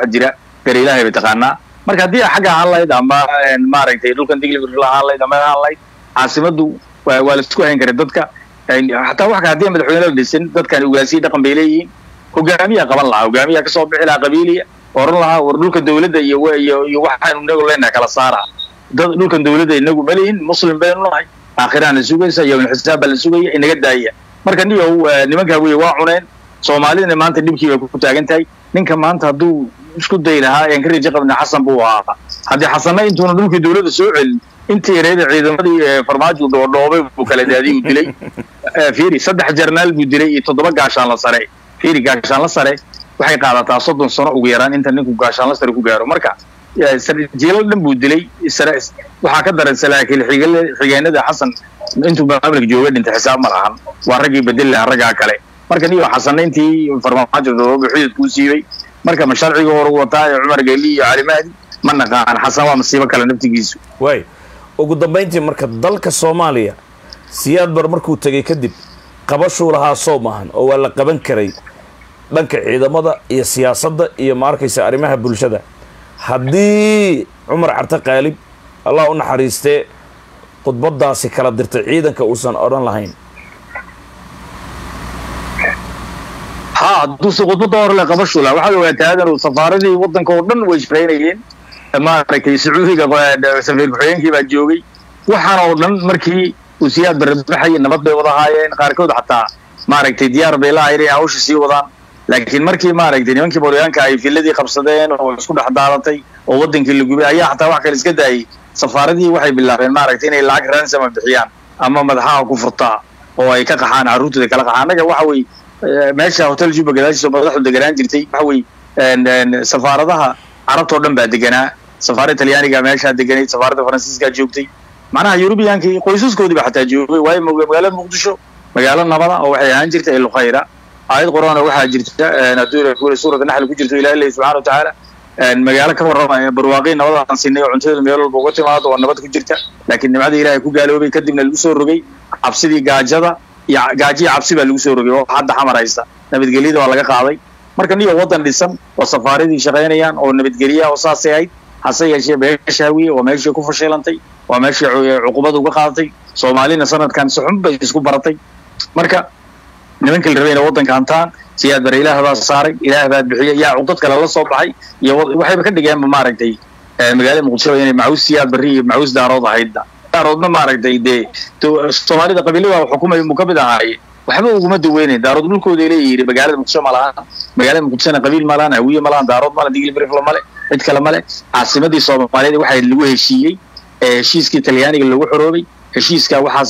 wax jira gar ilaahay bay taqaanaa marka haddii xagga ahaan lahayd ama maaragtay dhulkan digli ahaan lahayd ama ahaan lahayd caasimaddu waa waa la isku hayn karay dadka xataa wax ka haddii madaxweyne la dhisin dadkan ugaasiya dhaqan bay leeyihiin hogaamiyaa qaban lahaa hogaamiyaa kasoo bixi lahaa qabiiliya oran lahaa war dhulka dawladda iyo iyo iyo waxaanu inagu leenahay kala saara dad dhulkan dawladda inagu malihin muslim baynu nahay aakhiraan la sugaysa yowmul xisaab baa la sugaya inaga daaya marka niyow nimankaa weye waa cuneen soomaalidana maanta dhibkii bay ku taagan tahay ninka maanta hadduu isku day lahaa aan ka rajo qabna xasan buu ahaa haddii xasanna intuuna dhulkii dawladda soo celin intii yareeda ciidamadii farmaajo dhoodhoobay buu kala daadiyay uu dilay fiiri saddex jarnaal buu dilay iyo toddoba gaashaan la sare fiiri gaashaan la sare waxay qaadataa soddon sano ugu yaraan inta ninku gaashaan la sare ku gaaro marka jiilal dhan buu dilay waxaa ka daran salaakiil xigeenada xasan intuu maamulka joogay dhintay xisaab ma lahan waa raggii bedeli lahaa raggaa kale marka niyo xasanna intii farmaajo dhoodhoobay xududkuu siibay marka ma sharciga hor wataa ee cumar geli iyo cali mahdi ma naqaan xasan waa masiibo kale naftigiisu waay ugu dambayntii marka dalka soomaaliya siyaad bar markuu tegay kadib qabashuu lahaa soo maahan oo waa la qaban karay dhanka ciidamada iyo siyaasadda iyo ma arkaysa arrimaha bulshada haddii cumar carte qaalib allah u naxariistee khudbadaasi kala dirtay ciidanka uusan odhan lahayn ha hadduuse khudbadda hore le qabashu laha waxaad ogaataa aadan safaaradii waddanka oo dhan way shaqaynayeen maaragtay sacuudiga safiir ku-xigeenkii baa joogay waxaan oo dhan markii uu siyaad barbaxaya nabad bay wada haayeen qaarkood xataa maaragtay diyaar bay la hayeen hawsha sii wadaan laakiin markii maaragtay nimankii boryaanka ay filadii qabsadeen oo isku dhex daadatay oo waddankii la gubay ayaa xataa wax kale iska daayay safaaradii waxay bilaabeen maaragtay inay lacag ransama bixiyaan ama madaxaha ku furtaa oo ay ka qaxaan carruurtooda kala qaxaan annaga waxa weye meesha hotel juba gadaashiisa madaxdu deganaan jirtay waxa weye safaaradaha carabtoo dhan baa deganaa safaaradda talyaaniga meeshaa deganayd safaaradda faransiiskaa joogtay macnaha yurubiyankii qoysaskoodii ba xataa joogay waayo magaalada muqdisho magaalo nabada oo waxay ahaan jirta ilkhayra aayad qur-aan waxaa jirta hadduu suurata naxli ku jirto ilahi leeyahy subxana wa tacaala magaalo ka warramaya barwaaqii nabadaan siinay oo cuntadeedu meel walba uga timaado oo nabad ku jirta laakiin nimcada ilaahay ku gaaloobay kadibna lagu soo rogay cabsidii gaajada iyo gaajiya cabsi baa lagu soo rogay oo hadda xamar haysta nabadgelyada waa laga qaaday marka niyo waddan dhisan oo safaaradii shaqaynayaan oo nabadgelya oo saasay ahayd hase yeeshee meesha hawiye waa meeshii ku fashilantay waa meeshii cuqubada uga qaadatay soomaalina sanadkan si xun bay isku baratay marka nimankii la rabay inay waddanka hantaan siyaad bare ilaah baa saaray ilaah baa bixiyay yaa cuqdad kale la soo baxay iyo waxayba ka dhigeenba maaragtay magaalada muqdisho inay macuus siyaad barri iyo macuus daarood ahaydda daaroodna maaragtay dee soomaalida qabiilada xukumay mu ka mid ahaaye waxba uguma daweynayn daarood dhulkooda leeyihi magaalada muqdisho ma lahaan magaalada muqdishona qabiil ma lahan hawiye ma lahan daarood male digli brifla male cid kale male caasimadii soomaaliyeed waxaa lagu heshiiyey heshiiskii talyaaniga lagu xoroobay heshiiskaa waxaa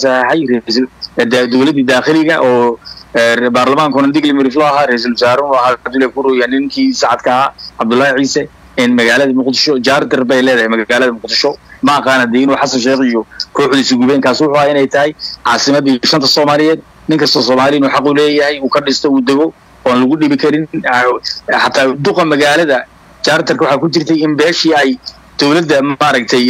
saxaxay dowladdii daakhiliga oo baarlamaankuna digli miriflo ahaa ra-iisul wasaarun ahaa abdullahi kuroya ninkii sacadka ahaa cabdullaahi ciise in magaalada muqdisho jaardir bay leedahay magaalada muqdisho ma aqaana dee inuu xasan sheekh iyo kooxdiisa gubeenkaas wuxuu ahaa inay tahay caasimadii shanta soomaaliyeed nin kasta soomaali inuu xaq u leeyahay uu ka dhisto uu dego oon lagu dhibi karin xataa duqa magaalada jaartarka waxaa ku jirtay in beeshii ay dowladda maaragtay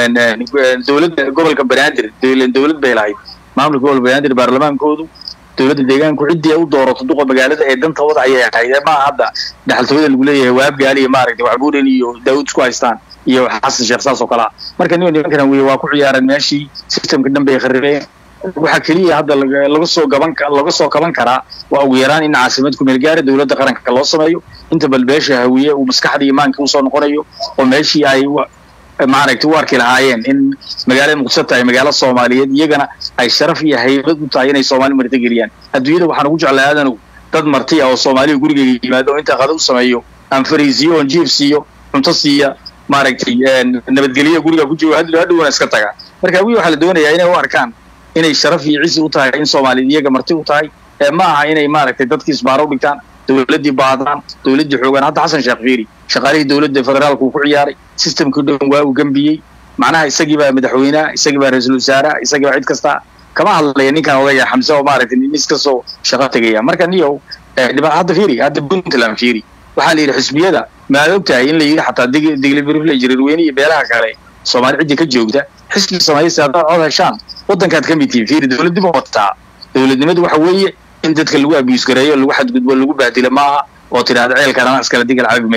dowladda gobolka banaadir dowlad bay lahayd maamulka gobolka banaadir baarlamaankoodu dowladda deegaanku ciddii u doorato duqa magaalada ee dantooda ayay ahayd ma hadda dhaxaltooyada lagu leeyahay waabgaali iyo maaragtay waxbuuren iyo daawud isku haystaan iyo xasan sheekh saas oo kale ah marka nin nimankan weye waa ku ciyaareen meeshii systemka dhan bay kharibeen waxaa keliya hadda laga soo gaban laga soo kaban karaa waa ugu yaraan in caasimad ku meelgaara dowladda qaranka loo sameeyo inta bal beesha hawiye uu maskaxda imaanka usoo noqonayo oo meeshii ay maaragtay u arki lahaayeen in magaalada muqdisho tahay magaalo soomaaliyeed iyagana ay sharaf iyo haybad u tahay inay soomaali martigeliyaan adduunyada waxaan ugu jeclaa aadanu dad marti ah oo soomaaliya gurigeyga yimaado oo intaa qada u sameeyo aan fariisiyo oon jiif siiyo cunto siiya maaragtay nabadgelyo guriga ku joogo hadhowna iska taga marka hawiye waxaa la doonayaa inay u arkaan inay sharaf iyo cisi u tahay in soomaaliyed iyaga marti u tahay ma aha inay maaragtay dadkii isbaaro u dhigtaan dowladdii baadaan dowladdii xoogaan hadda xasan sheekh fiiri shaqaalihii dowladda federaalka uu ku ciyaaray systemkii dhan waa uu gembiyey macnaha isagii baa madaxweyneha isagii baa ra-iisul wasaaraha isagii baa cid kasta kama hadlaya ninkan odaya xamse oo maaragtay nin iskasoo shaqo tegaya marka niyow hadda fiiri hadda puntland fiiri waxaa la yidhi xisbiyada maad og tahay in la yidhi xataa diglibirifle jirirweyne iyo beelaha kale soomaali ciddii ka joogta xisbi samaysa haddaad cod heshaan waddankaad ka mid tihiin fiiri dowladnimo wataa dowladnimadu waxa weeye in dadka lagu abiyus gareeyo lagu xadgudbo lagu bahdilo maaha oo tidhahda ceelkan ana iskala digal cabi mayse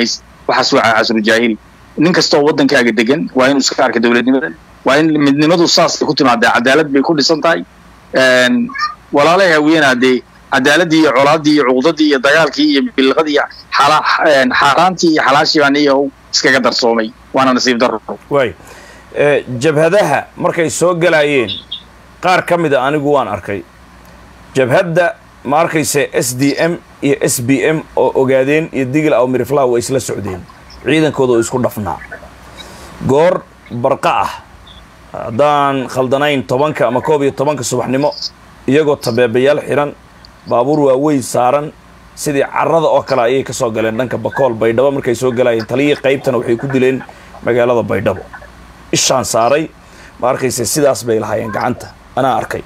waxaas waa casru jaahili nin kastoo waddankaaga degan waa inuu iska arka dowladnimada waa in midnimadu saasay ku timaadaa cadaalad bay ku dhisan tahay walaalaha hawiyena dee cadaaladii iyo colaadii iyo cuqdadii iyo dagaalkii iyo bilqadii iyo xaaraantii iyo xalaashii baan iyo iskaga darsoomay waana nasiib daro waay jabhadaha markay soo galaayeen qaar ka mida anigu waan arkay jabhadda ma arkayse s d m iyo s b m oo ogaadeen iyo digil aw miriflaha way isla socdeen ciidankooda oo isku dhafnaa goor barqa ah haddaan khaldanayn tobanka ama koob iyo tobanka subaxnimo iyagoo tabeebayaal xiran baabuur waaweyn saaran sidii carada oo kale ayay ka soo galeen dhanka bakool baydhabo markay soo galayeen taliyii qaybtana waxay ku dileen magaalada baydhabo ishaan saaray ma arkayse sidaas bay lahaayeen gacanta anaa arkay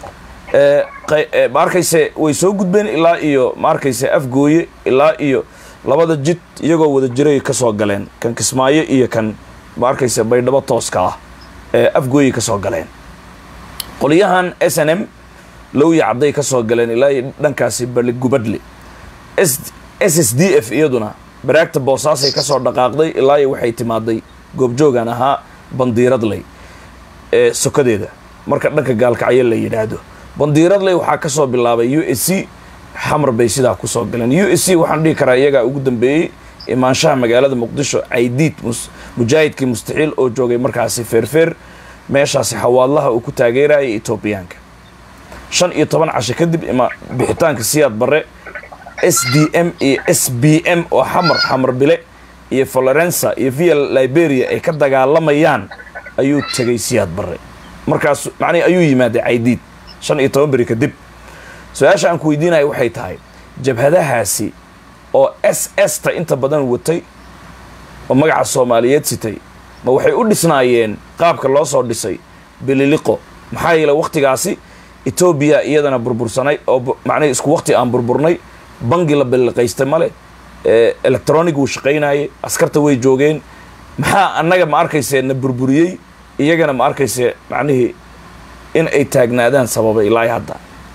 ma arkayse way soo gudbeen ilaa iyo ma arkayse afgooye ilaa iyo labada jid iyagoo wada jiray ka soo galeen kan kismaayo iyo kan ma arkayse baydhabo tooska ah ee afgooyey ka soo galeen qolyahan s n m lowya cadday ka soo galeen ilaa iyo dhankaasi baligubadle s s d f iyaduna baraagta boosaasay ka soo dhaqaaqday ilaa iyo waxay timaaday goobjoogan ahaa bandiiradley ee sokadeeda marka dhanka gaalkacyo la yidhaahdo bandiiradley waxaa ka soo bilaabay u s c xamar bay sidaa kusoo galeen u s c waxaan dhihi karaa iyagaa ugu dambeeyey imaanshaha magaalada muqdisho caydiid mujaahidkii mustaxiil oo joogay markaasi feerfeer meeshaasi xawaadlaha uu ku taageerayay etoobiyaanka shan iyo toban casho kadib ima bixitaanka siyaad barre s d m iyo s b m oo xamar xamar bile iyo florensa iyo via liberia ay ka dagaalamayaan ayuu tegay siyaad barre markaas macnihi ayuu yimaaday caydiid shan iyo toban beri kadib su-aasha aan ku weydiinaya waxay tahay jabhadahaasi oo s s ta inta badan watay oo magaca soomaaliyeed sitay ma waxay u dhisnaayeen qaabka loo soo dhisay bililiqo maxaa yeele wakhtigaasi etoobiya iyadana burbursanay oo macnihi isku wakti aan burburnay bangi la billiqaystay male electronic wuu shaqaynayay askarta way joogeen maxaa annaga ma arkayse na burburiyey iyagana ma arkayse macnihii in ay taagnaadaan sababay ilaa hadda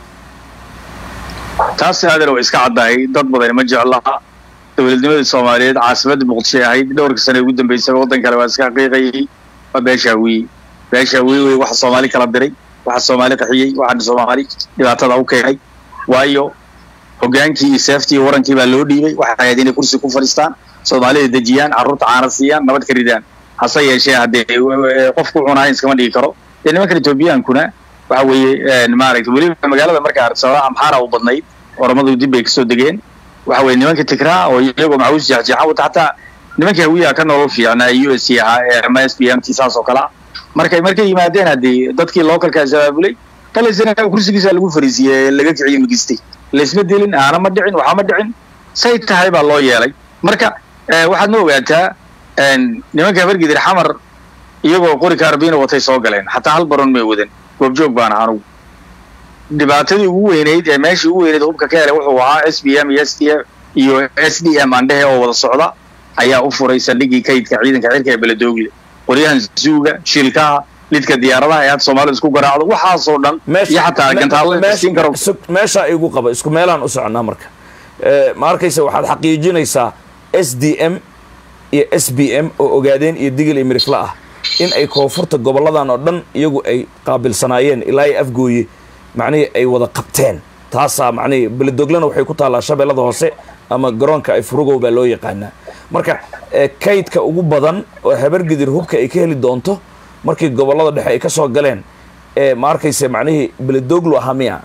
taasi adeer way iska caddahay dad badan ma jeclaha dowladnimadii soomaaliyeed caasimadda muqdishoy ahayd dhowrka sane ugu dambeysaba waddan kale waa iska xaqiiqayay waa beeshaawiye beeshaawiye wey waxa soomaali kala diray waxa soomaali qaxiyey waxaana soomaali dhibaatada u keenay waayo hogaankii iyo seeftii iyo warankii baa loo dhiibay waxay ahayd inay kursi ku fadhiistaan soomaalida dejiyaan carruurta caana siiyaan nabad ka ridaan hase yeeshee haddee qofku cunahayn iskama dhigi karo dee nimankan etoobiyaankuna waxa weeye maaragtay weliba magaalada marka arsaba amxaara u badnayd oramadu dib bay kasoo degeen waxa weye nimanka tikraa oo iyagoo macawiis jeexjeexan wata xataa nimanka hawiyaha ka nolol fiicnaa u s c ahaa ee ama s b m t saas oo kale ah markay markay yimaadeen haddii dadkii localkaas abaabulay balaysana kursigiisa lagu fariisiiyey laga kiciyo magistay laysma dilin aana ma dhicin waxaa ma dhicin say tahay baa loo yeelay marka waxaad ma ogaataa nimanka habargidir xamar iyagoo qori kaarbiina watay soo galeen xataa hal baron may wadan goobjoog baan ahaa anugu dhibaatadii ugu weynayd ee meeshii ugu weynayd hubka ka helay wuxuu ahaa s b m iyo s d f iyo s d m andhehe oo wada socda ayaa u furay saldhigii kaydka ciidanka cirka ee beledoogle qoryahan zuuga shilkaha lidka diyaaradaha ee hadda soomaalida isku garaacdo waxaasoo dhan iyo xataa gantaallasiin karo meeshaa igu qaba isku meelaan u soconnaa marka ma arkaysa waxaad xaqiijinaysaa s d m iyo s b m oo ogaadeen iyo digil iyo mirifla ah in ay koonfurta gobolladan oo dhan iyagu ay qaabilsanaayeen ilaa ay afgooye macnihii ay wada qabteen taasaa macnihii beledoglana waxay ku taallaa shabeellada hoose ama garoonka ay furugow baa loo yaqaanaa marka kaydka ugu badan oo habargidir hubka ay ka heli doonto markii gobollada dhexe ay ka soo galeen ee ma arkayse macnihii beledoglu ahaa miya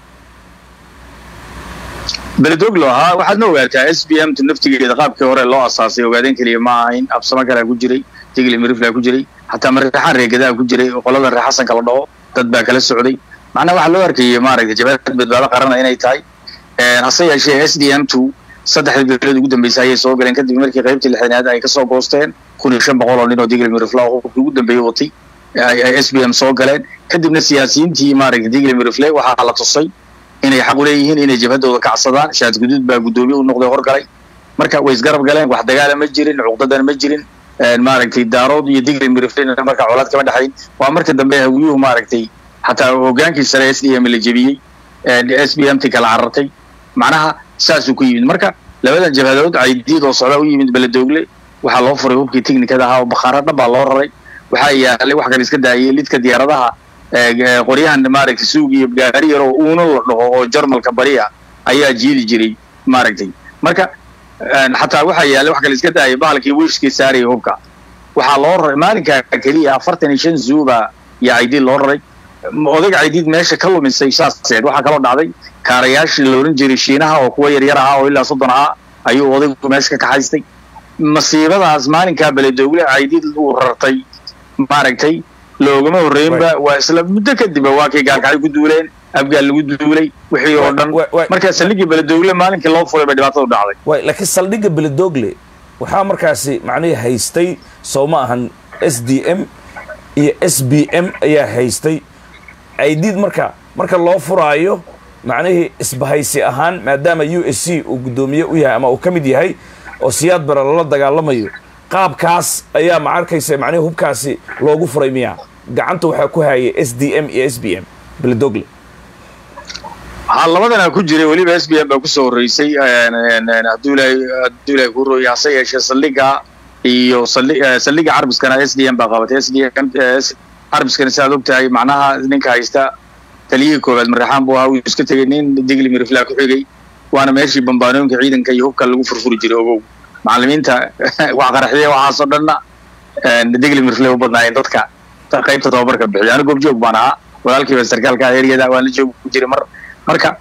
beledoglo ahaa waxaad ma ogaataa s b m ta naftigeeda qaabkii hore loo asaasay ogaadeen keliya ma ahayn absamo kalea ku jiray tigli miriflaa ku jiray xataa marreexaan reegadaa ku jiray oo qoladan ree xasanka la dhaho dad baa kala socday macnaha waxaa loo arkayay maaragtay jabhad badbaado qarana inay tahay hase yeeshee s d m two saddexdii bilood ugu dambeysay ayay soo galeen kadib markii qaybtii lixdanaad ay kasoo goosteen kun iyo shan boqol oo nin oo digli mirifla oo hubkii ugu dambeeyey watay ay s b m soo galeen kadibna siyaasiyiintii maaragtay digli mirifle waxaa la tusay inay xaq u leeyihiin inay jabhadooda kacsadaan shaad guduud baa guddoomiye u noqday horgalay marka way isgarab galeen wax dagaala ma jirin cuqdadan ma jirin maaragtay daarood iyo digli miriflena marka colaad kama dhexayn waa marka dambe hawiyuhu maaragtay xataa hogaankii sare s d m la jebiyey s b m t kala carartay macnaha saasuu ku yimid marka labadan jabhadood caydiid oo socdaa u yimid beledoogle waxaa loo furay hubkii technikada ahaa oo bakhaaro dhan baa loo raray waxaa yaalay wax kale iska daayay lidka diyaaradaha qoryahan maaragtay suug iyo gaari yar oo uuno la dhaho oo jarmalka bariya ayaa jiidi jiray maaragtay marka xataa waxaa yaalay wax kale iska daayay bahalkii wiishkii saaraya hubka waxaa loo raray maalinka keliya afartan iyo shan zuuba iyo caydiid loo raray odayga caydiid meesha ka lumisay saaseed waxaa kaloo dhacday kaarayaashii la oran jiray shiinaha oo kuwa yaryar ahaa oo ilaa soddon ahaa ayuu odaygu meesha ka kaxaystay masiibadaas maalinkaa beledoogle caydiid uu rartay maaragtay loogama horreynba waa isla muddo kadibba waa kay gaalkacay ku duuleen abgaal lagu duulay wixii oo dhan markaa saldhiggii beledoogle maalinkii loo fulay bay dhibaatadu dhacday way laakiin saldhigga beledoogle waxaa markaasi macnihii haystay soo ma ahan s d m iyo s b m ayaa haystay aidiid marka marka loo furaayo macnihii isbahaysi ahaan maadaama u s c uu guddoomiye u yahay ama uu ka mid yahay oo siyaad bara lala dagaalamayo qaabkaas ayaa ma arkaysa macnihii hubkaasi loogu furay miya gacanta waxaa ku hayay s d m iyo s b m beledogle ha labadana ku jiray weliba s b m baa kusoo horreysay hadduu ilahay hadduu ilahay ku rooyay hase yeeshee saldhiga iyo saldhiga carbiskana s d m baa qabatay s d m carbiskana si aad og tahay macnaha ninka haysta taliyihii koowaad maraxaan buu ahaa wuu iska tegay nin digli miriflaa ku xigay waana meeshii bambaanooyinka ciidanka iyo hubka lagu furfuri jiray ogow macallimiinta wax qaraxyay waxaasoo dhanna digli miriflay u badnaayeen dadka qaybta tababarka bixiya aniga goobjoog baan ahaa walaalkiiba sarkaalka eryada waan la joogi jiray mar marka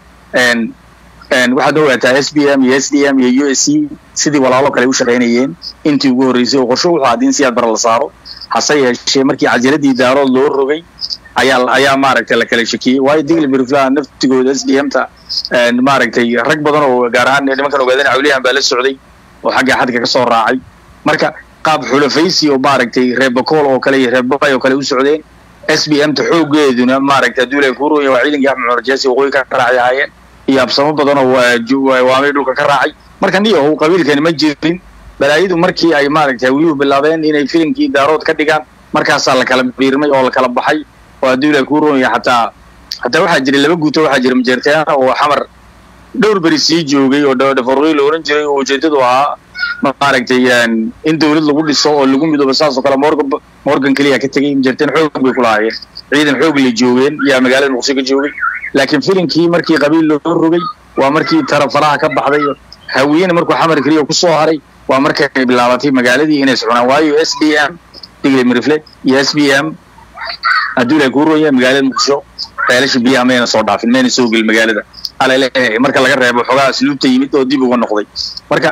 waxaad ogaataa s b m iyo s d m iyo u s c sidii walaalo kale u shaqaynayeen intii ugu horreysay oo qorsho wuxuu ahaa in siyaad bara la saaro hase yeeshee markii cajiladii daarood loo rogay ayaa ayaa maaragtay la kala shakiyey waayo digli miriflaha naftigooda s d m ta maaragtay rag badan oo gaar ahaan nimankan ogaadana cawliyahan baa la socday oo xagga xadka ka soo raacay marka qaab xulafaysi oo maaragtay reebakool oo kale iyo reebbabay oo kale u socdeen s b m ta xoogeeduna maaragtay hadduu ilahay kuu rooya waa ciidankii axmed cumar jaasi waqooyi ka raacay ahaayeen iyo absamo badan oo waamay dhulka ka raacay marka niyahow qabiilkani ma jirin balaayadu markii ay maaragtay hawiyuhu bilaabeen inay filimkii daarood ka dhigaan markaasaa la kala biirmay oo la kala baxay oo hadduu ilahay kuu roonaya xataa hataa waxaa jiray laba guuto waxaa jira majeerteana oo xamar dhowr beri sii joogay oo dhafarooy la oran jiray oo ujeedadu ahaa maaragtay in dawlad lagu dhiso oo lagu midoobo saasoo kale morgan morgan keliya ka tegay majeerteen xoog bay ku lahaayeen ciidan xoog lay joogeen yaa magaalada muqdisho ka joogay laakiin filimkii markii qabiil loo rogay waa markii tarafaraha ka baxday hawiyena markuu xamar keliya ku soo haray waa markay bilaabatay magaaladii inay socnaan waayo s d m digli mirifle iyo s b m hadduu ilahay kuu rooya magaalada muqdisho beelasha biyaha mayna soo dhaafin mayna soo gelin magaalada alale marka laga reebo xoogaa asluubta yimid oo dib uga noqday marka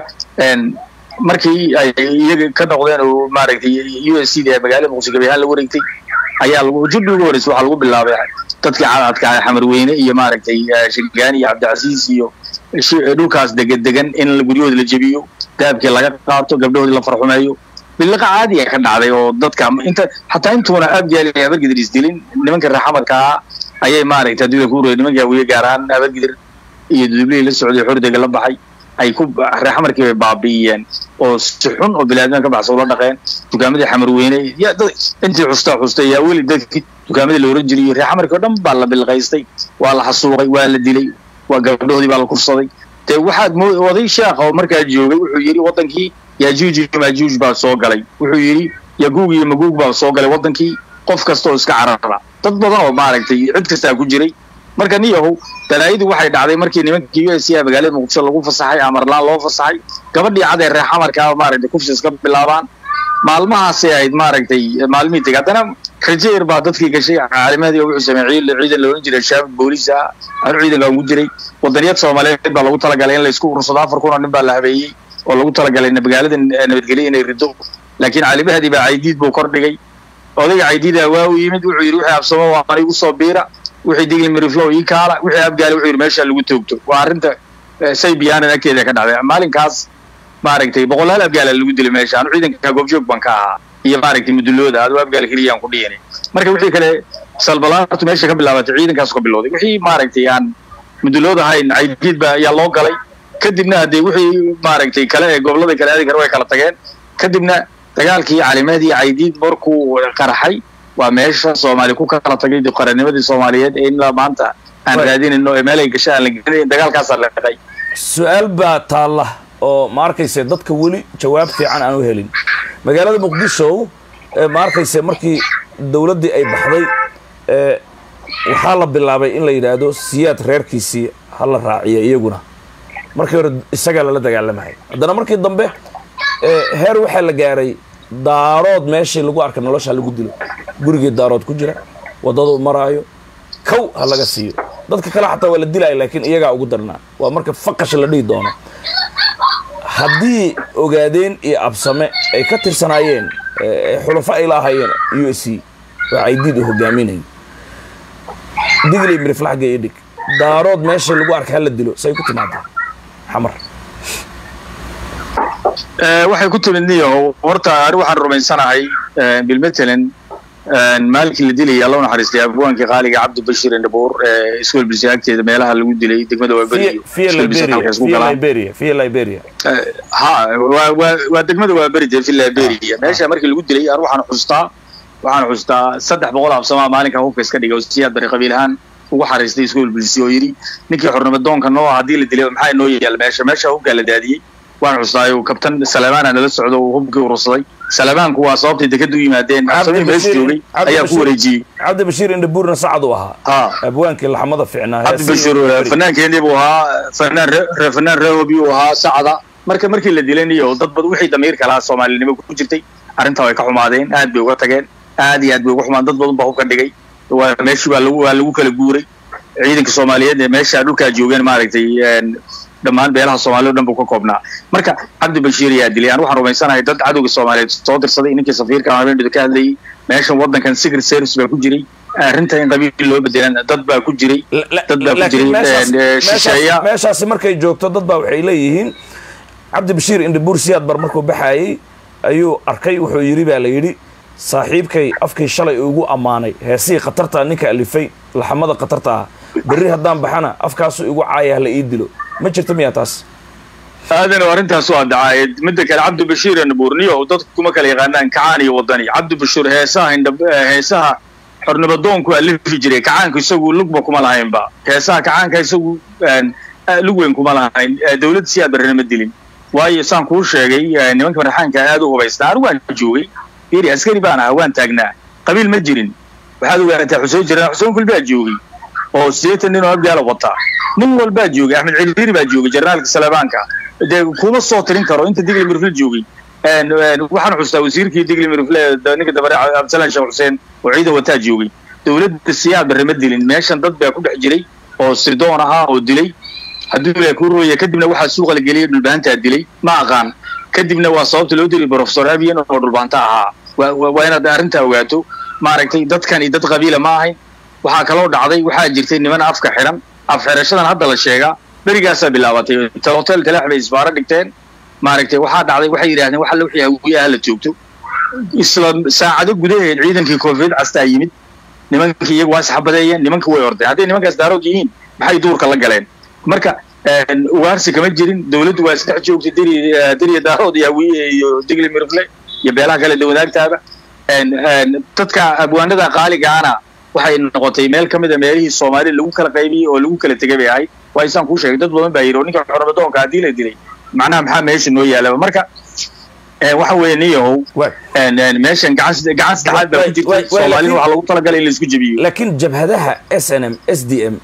markii ay iyaga ka noqdeen oo maaragtay u s c da magaalada muqdisho gabi ahaan la wareegtay ayaa lagu jubbi ugu horreysay waxaa lagu bilaabay dadkii cadadka xamarweyne iyo maaragtay shirgaani iyo cabdicasiis iyo dhulkaas degan degan in guryahooda la jebiyo dahabkii laga qaato gabdhahoodii la farxumeeyo biliqa caadi ay ka dhacday oo dadka inta xataa intuuna abgaali abargidir isdilin nimanka reer xamarka ah ayay maaragtay haddii la ku rooyay nimanka hawiye gaar ahaan abargidir iyo dudublihii la socday xordega la baxay ay ku reer xamarkii bay baabi'iyeen oo si xun oo bilaadman ka baxsa ula dhaqeen dukaamadii xamarweyne intii xustaa xustay yaa weli dadkii dukaamadii la oran jiray reer xamarkii o dhan baa la bilqaystay waa la xasuuqay waa la dilay waa gabdhahoodii baa la kufsaday dee waxaad mo oday sheekha oo markaa joogay wuxuu yidhi waddankii yajuuj iyo majuuj baa soo galay wuxuu yidhi yaguug iyo maguug baa soo galay waddankii qof kasta oo iska carara dad badan oo maaragtay cid kastaa ku jiray marka niyahow dalaayadu waxay dhacday markii nimankii u s c magaalada muqdisho lagu fasaxay amarlaan loo fasaxay gabadhii cad ee reer xamarkaa maaragtay kufsis ka bilaabaan maalmahaasay ahayd maaragtay maalmihii tegay haddana rajeer baa dadkii gashay caalimadii wuxuu sameeyey ciidan la oran jiray shaabad booliis ah anu ciidanka ugu jiray wadaniyad soomaaliyeed baa lagu talagalay in laysku urursado afar kun oo nin baa la habeeyey oo lagu talagalay magaalada nabadgelyo inay rido laakiin caalimahadii baa caydiid buu kor dhigay odayga caydiida waa u yimid wuxuu yidhi wixii absamo waan igu soo biira wixii digli miriflow ii kaala wixii abgaali wuxuu yidhi meesha lagu toogto waa arrinta saybiyaanan agteeda ka dhacday maalinkaas maaragtay boqolaal abgaala lagu dilay meesha anu ciidanka goobjoog baan ka ahaa iyo maaragtay mudulooda adoo abgaal keliyaan ku dhiyani marka wixii kale salbalaartu meesha ka bilaabatay ciidankaas ka bilowday wixii maaragtay aan mudulood ahayn caydiid ba ayaa loo galay kadibna haddee wixii maaragtay kale ee gobollada kale aadi kare way kala tageen kadibna dagaalkii calimeedii caydiid markuu qaraxay waa meesha soomaali ku kala tagay qarannimadii soomaaliyeed ee ilaa maanta aan raadinayno ee meel ay gashay aan la gelinayn dagaalkaasaa la dhaqay su-aal baa taalla oo ma arkayse dadka weli jawaab fiican aan u helin magaalada muqdisho ee ma arkayse markii dowladdii ay baxday ee waxaa la bilaabay in la yidhaahdo siyaad reerkiisii ha la raaciyo iyaguna markii hore isagaa lala dagaalamaya haddana markii dambe ee heer waxaa la gaaray daarood meeshii lagu arka nolosha lagu dilo gurigii daarood ku jira waddadu maraayo kow ha laga siiyo dadka kale xataa waa la dilaya laakiin iyagaa ugu darnaa waa marka faqash la dhihi doono haddii ogaadeen iyo absame ay ka tirsanaayeen ee xulafo ay laahayeen u s c waa caydiid u hogaaminayo digley miriflaxga iyo dhig daarood meesha lagu arka hala dilo say ku timaadeen xamar waxay ku timid niyo horta ani waxaan rumaysanahay bilmatalan maalinkii la dilayay alla u naxariistay abwaankii qaaliga cabdi bashir indhabuur ee iskuol bilsi agteeda meelaha lagu dilay degmada waaberi via liberia via liberia via liberia ha waa waa waa degmada waaberi dee fi liberia meesha markii lagu dilay an waxaan xustaa waxaan xustaa saddex boqol absamaa maalinka hubka iska dhigay oo siyaad bari qabiil ahaan ugu xariistay iskuol bilsi oo yidhi ninkii xornimo doonka noo haddii la dilay maxaa inoo yaal meesha meesha hubkaa la daadiyey waan xustaayo kabtan salamaana nala socdo uu hubkii urursaday salamaanku waa sababtay dekadu u yimaadeen absamii mees joogay ayaa ku wareejiyey cabdi bashiir indhabuurna sacad u ahaa ha abwaankii laxmada fiicnaa cabdi bashir fanaankeenii buu ahaa fanaan re fanaan rehobi uu ahaa sacda marka markii la dilay niyo dad bad wixii damiirka lahaa soomaalinimo ku jirtay arrintaa way ka xumaadeen aad bay uga tageen aad iyo aad bay uga xumaan dad badan baa hubka dhigay waa meeshii waa lagu waa lagu kala guuray ciidanka soomaaliyeed ee meesha dhulkaa joogeen maaragtay dhammaan beelaha soomaaliya o dhan buu ka koobnaa marka cabdi bashiir ayaa dilay aan waxaan rumaysanahay dad cadowga soomaaliyeed soo dirsaday ninkii safiirka habeendu ka hadlayay meeshan waddankan secret service baa ku jiray arrinta in qabiil loo bedelan dad baa ku jiray dad baa ku jiray shisheeya meeshaasi markay joogto dad baa waxay leeyihiin cabdi bashiir indhabuur siyaad bar markuu baxaayey ayuu arkay wuxuu yidhi baa la yidhi saaxiibkay afkii shalay ugu ammaanay heesihii khatartaa ninka alifay laxamada khatarta ah berri haddaan baxana afkaasu igu caaya hala ii dilo ma jirta miyaa taas aadan arrintaas waa dacaayad midda kale cabdi bashiir nabuurniyo dadku kuma kala yaqaanaan kacaan iyo wadani cabdi bashiir heesaha indha heesaha xornimadoonku alifi jiray kacaanku isagu lugba kuma lahaynba heesaha kacaanka isagu lug weyn kuma lahayn dawladda siyaa barrena ma dilin waayo saan kuu sheegay nimanka marxaanka aad u hubaysnaa anigu waan joogay fiiri askari baan ahaa waan taagnaa qabiil ma jirin waxaad ogaataa xuseen jiraan xuseen kulbaa joogay oo sideetan nin oo abgaala wataa nin walbaa joogay axmed ciriiri baa joogay jarnaalka salabaanka dee kuma soo tirin karo inta digli mirfle joogay waxaan xustaa wasiirkii digli mirfle ninka dabare cabdisalaan sheekh xuseen oo ciidan wataa joogay dawladda siyaad barre ma dilin meeshan dad baa ku dhex jiray oo sirdoon ahaa oo dilay hadduu ilaa kuu rooya kadibna waxaa suuqa la geliyay dhulbahantaa dilay ma aqaan kadibna waa sababta loo dilay professor abiyan oo dhulbaanta ahaa waa inaad arrintaa ogaato maaragtay dadkani dad qabiila ma ahayn waxaa kaloo dhacday waxaa jirtay niman afka xiran af xirashadan hadda la sheegaa berigaasaa bilaabatay hotel talax bay isbaaro dhigteen maaragtay waxaa dhacday waxay yidhahdeen wax alla wixii hawiyaha la joogto isla saacado gudaheed ciidankii koonfureed castaa yimid nimankii iyagu waa isxabadeeyeen nimanka way ordeen hadday nimankaas daarood yihiin maxay duurka la galeen marka ugaarsi kama jirin dawladdu waa isdhex joogtay deri deriya daarood iyo hawiye iyo digli mirfle iyo beelaha kale dawadaagtaaba dadka abwaanada qaaligaana waxay noqotay meel ka mid a meelihii soomaalida lagu kala qaybiyey oo lagu kala tegay bay ahayd waa isaan kuu sheegay dad badan baa yidhi oo ninka xormadoonka haddii la dilay macnaha maxaa meesha noo yaalaba marka waxa weeye niyahow meeshan gacan gacan saddexaad baa ku jirtay soomaalida waxaa lagu talagalay in la isku jebiyo laakiin jabhadaha s n m s d m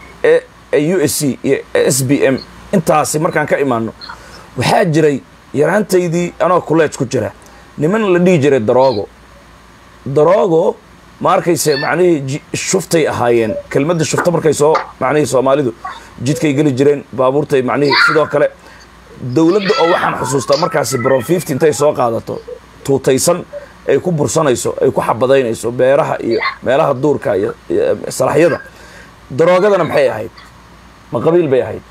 ee u s c iyo s b m intaasi markaan ka imaano waxaa jiray yaraantaydii anoo kuleej ku jira niman la dhihi jiray daroogo daroogo ma arkayse macnihii shuftay ahaayeen kelmadda shufta markay soo macnihii soomaalidu jidkay geli jireen baabuurtay macnihii sidoo kale dawladda oo waxaan xusuustaa markaasi brofifty intay soo qaadato tuutaysan ay ku bursanayso ay ku xabadaynayso beeraha iyo meelaha duurka iyo salaxyada daroogadana maxay ahayd ma qabiil bay ahayd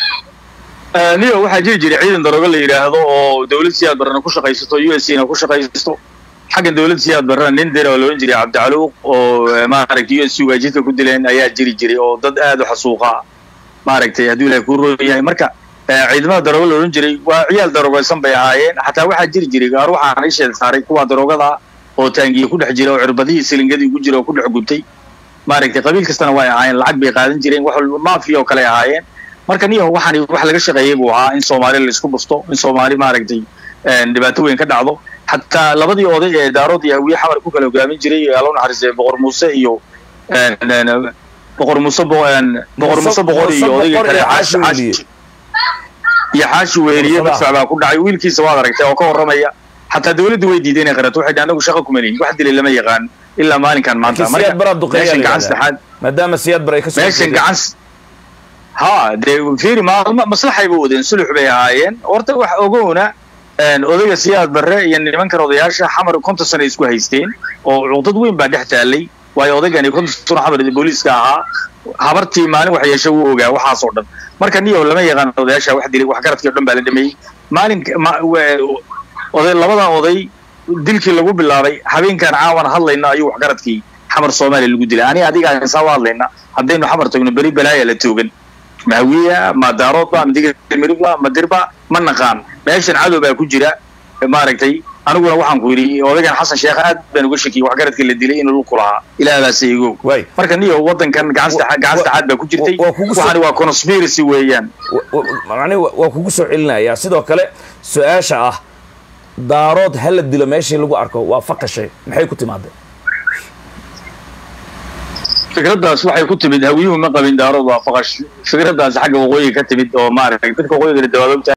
niyo waxaa jiri jiray ciidan daroogo la yidhaahdo oo dawlad siyaad barrena ku shaqaysato u s na ku shaqaysato xaggan dawladda siyaad barrena nin dira oo la odhan jiray cabdicaluuq oo maaragtay u s waa jidka ku dileen ayaa jiri jiray oo dad aad u xasuuqa maaragtay hadduu ilahay kuu rooy yahay marka ciidamada daroogo la odhan jiray waa ciyaal daroogaysan bay ahaayeen xataa waxaa jiri jiray gaar waxaan isheed saaray kuwa daroogada oo taangiye ku dhex jira oo cirbadihii silingadii ku jira oo ku dhex gubtay maaragtay qabiil kastana way ahaayeen lacag bay qaadan jireen wax maafiya oo kale ahaayeen marka niyo waxaan wax laga shaqeeyey buu ahaa in soomaali la isku busto in soomaali maaragtay dhibaato weyn ka dhacdo xataa labadii oday ee daarood iyo hawiye xamar ku kala hogaamin jiray allow naxariistay boqor muuse iyo boqor muuse boqor muuse boqor iyo odayga kale xaashi iyo xaashi weeriye madfac baa ku dhacay wiilkiisa waad aragtay oo ka warramaya xataa dawladdu way diiday inay qarato waxay anagu shaqa kuma lihin wax dilay lama yaqaan ilaa maalinkan maanta siyaad baraa duqeeya gacan saddexaad maadaama siyaad bar ay ka soo meeshan gacan ha dee fiiri maalma maslaxay ba wadeen sulux bay ahaayeen horta wax ogowna odayga siyaad barre iyo nimankan odayaasha xamar konton sano isku haysteen oo cuqdad weyn baa dhex taallay waayo odaygani konton sano xamar booliiska ahaa habartii maalin wax yeesha wuu ogaa waxaasoo dhan marka niyo lama yaqaan odayaasha wax dilay wax garadkii o dhan baa la dhameeyey maalin oday labadan oday dilkii lagu bilaabay habeenkan caawan hadlayna ayuu waxgaradkii xamar soomaaliya lagu dilay ani adiga saa u hadlayna haddaynu xamar tagno beri balaaya la toogan mahawiya ma daaroodba ma digmirba ma dirba ma naqaan meeshan cadow baa ku jira maaragtay aniguna waxaan ku yidhi odaygan xasan sheekh aad baan uga shakiyey waxgaradkii la dilay inuu lulku lahaa ilaahbaase igow marka niyo wadankan gacan saddexaad baa ku jirtay waxani waa conspiracy weeyaan mani waa kugu soo celinayaa sidoo kale su-aasha ah daarood ha la dilo meeshii lagu arko waa faqashay maxay ku timaadeen fikraddaas waxay ku timid hawiyuhu ma qabin daarood waa faqash fikraddaas xagga waqooyiga ka timid oo maaragtay dadka waqooyiga dawaadogta